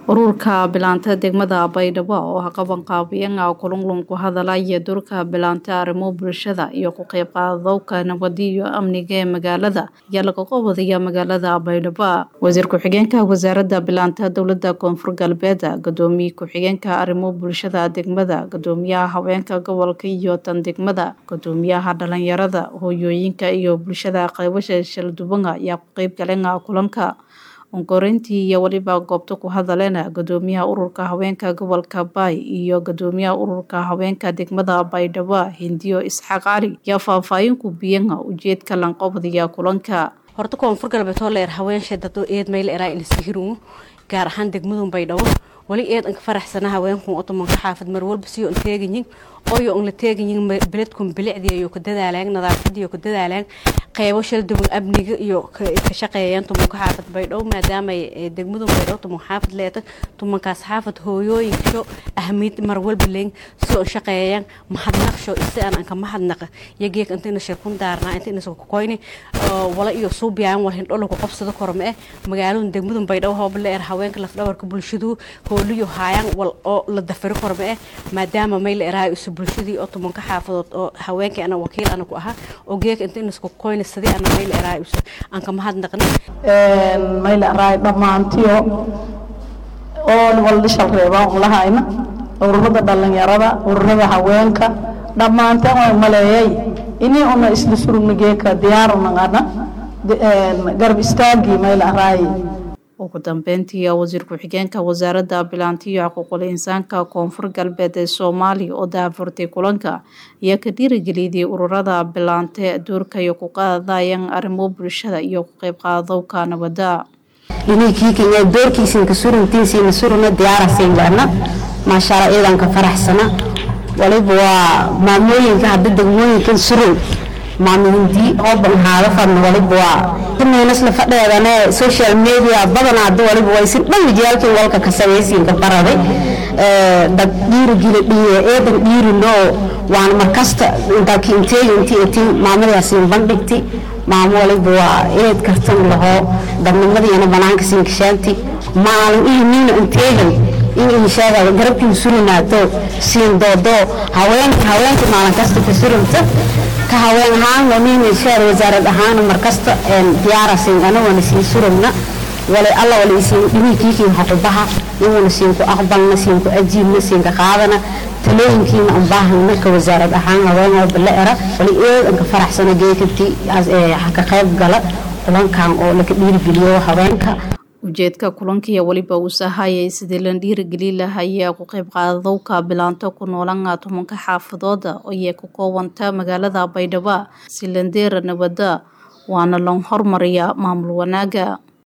ururka bilaanta degmada baydhabo oo ha qaban qaabiyan kulunglun ku hadalaya doorka bilaanta arrimo bulshada iyo ku qeyb qaadowka nabadi iyo amniga ee magaalada ayaa laga qabadaya magaalada baydhabo wasiir ku-xigeenka wasaaradda bilaanta dowlada koonfur galbeed gudoomiye ku-xigeenka arrimo bulshada degmada gudoomiyaha haweenka gobolka iyo tan degmada gudoomiyaha dhalinyarada hooyooyinka iyo bulshada qaybasha shalduban ayaa ku qeyb galeen kulanka onkoreyntii iyo weliba goobta ku hadaleen gudoomiyaha ururka haweenka gobolka baay iyo gudoomiyaha ururka haweenka degmada baydhabo hindiyo isxaaq cali ayaa faahfaahin ku biyan ujeedka lanqobadiya kulanka horta koonfur galbeed oo leer haweenshee dado eed mayl eraa inasihiru gaar ahaan degmadun baydhabo wali eed anka faraxsana haweenkun otomanka xaafad mar walba siyo an teegayin oyo an la teegayin beledkun bilicdii iyo ka dadaalaan nadaafadii iyo ka dadaalaan qeybo shalduban amniga iyo ka shaqeeyaan tumanka xaafad baydhabo maadaama degmadun baydhabo tuman xaafad leeta tumankaas xaafad hooyooyinkasho ahmiyad mar walba leyn soo an shaqeeyaan mahadnaqsho isi aan anka mahadnaqa iyo geek inta ina shirkun daarnaa inta ina kokoyni wala iyo suubiyaan wal hindholo ku qabsado korma eh magaaladun degmadun baydhabo hooba leer haweenka lafdhabarka bulshadu hooliyo haayaan wal oo la dafari korma eh maadaama mayla eraay isu bulshadii oo tumanka xaafadood oo haweenkii ana wakiil ana ku ahaa oo geeka inta ina isku koyni sidii ana mayla eraay isu aan ka mahadnaqna mayla eraay dhammaantiyo oo wal dhishal reebaan un lahayna ururada dhalinyarada ururada haweenka dhammaanteen waan maleeyay inii una isla surugna geeka diyaar unaqana garab istaagii mayla eraay ugu dambeyntii wasiir ku-xigeenka wasaaradda bilaanta iyo xuquuqul insaanka koonfur galbeed ee soomaaliya oo daafurtay kulanka ayaa ka dhiirigeliyday ururada bilaante doorka iyo ku qaadayaan arrimo bulshada iyo ku qeyb qaadowka nabadda inaykiikaya doorkiisinka suruntiisiina suruna diyaarasiinbaana maashaalla iyadan ka faraxsana waliba waa maamooyinka hadda degmooyinkan surun maamulindii oo banhaado fadna waliba waa meynasla fadheedane social media badan hadda waliba waa isin dhan wijaalkii walka ka samaysiinka baraday dad dhiirigila dhiye eedan dhiirinoo waan markasta intaaki inteegi intii itiin maamadaasiin bandhigti maamo waliba waa eed kartan lahoo dadnimadiina banaanka siinkashaanti maalin ihiniina inteegan in inshaada garabkii surinaato siin doodo haweenka haweenka maalin kasta ka surinta ka haween ahaan waniin inshaada wasaarad ahaan markasta diyaarasin anagona sii surugna wala alla wala isiin dhimikiikiin xuqubaha inuna siinku aqbalna siinku ajiibna siinka qaadana talooyinkiina aan baahana ka wasaarad ahaan haween oo bala era wala eed anka faraxsana geekati ka qayb gala kulankan oo laka dhiirigeliyo haweenka ujeedka kulankiiyo weliba uu sahayay sidii la dhiirigeli lahaya ku qeyb qaadowka bilaanto ku noolan tumanka xaafadooda ayay ku koobanta magaalada baydhabo si landeera nabada waana loo hormariya maamul wanaaga